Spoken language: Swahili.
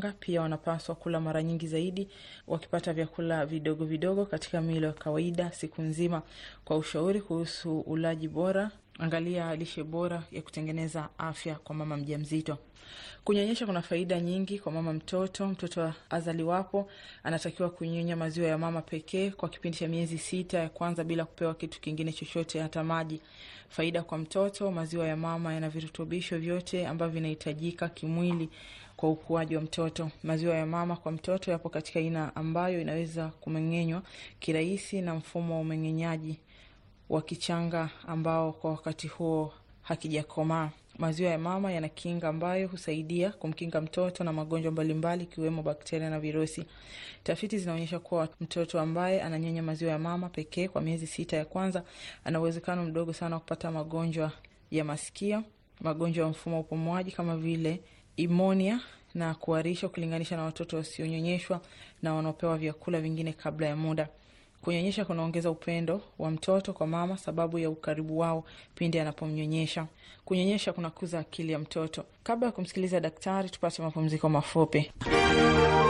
Pia wanapaswa kula mara nyingi zaidi, wakipata vyakula vidogo vidogo katika milo ya kawaida siku nzima. Kwa ushauri kuhusu ulaji bora, angalia lishe bora ya kutengeneza afya kwa mama mjamzito. Kunyonyesha kuna faida nyingi kwa mama mtoto. Mtoto azaliwapo anatakiwa kunyonya maziwa ya mama pekee kwa kipindi cha miezi sita ya kwanza bila kupewa kitu kingine chochote, hata maji. Faida kwa mtoto: maziwa ya mama yana virutubisho vyote ambavyo vinahitajika kimwili kwa ukuaji wa mtoto. Maziwa ya mama kwa mtoto yapo katika aina ambayo inaweza kumeng'enywa kirahisi na mfumo wa umeng'enyaji wa kichanga ambao kwa wakati huo hakijakomaa. Maziwa ya mama yana kinga ambayo husaidia kumkinga mtoto na magonjwa mbalimbali ikiwemo bakteria na virusi. Tafiti zinaonyesha kuwa mtoto ambaye ananyonya maziwa ya mama pekee kwa miezi sita ya kwanza ana uwezekano mdogo sana wa kupata magonjwa ya masikio, magonjwa ya mfumo wa upumuaji kama vile imonia na kuharisha ukilinganisha na watoto wasionyonyeshwa na wanaopewa vyakula vingine kabla ya muda. Kunyonyesha kunaongeza upendo wa mtoto kwa mama sababu ya ukaribu wao pindi anapomnyonyesha. Kunyonyesha kunakuza akili ya mtoto. Kabla ya kumsikiliza daktari, tupate mapumziko mafupi.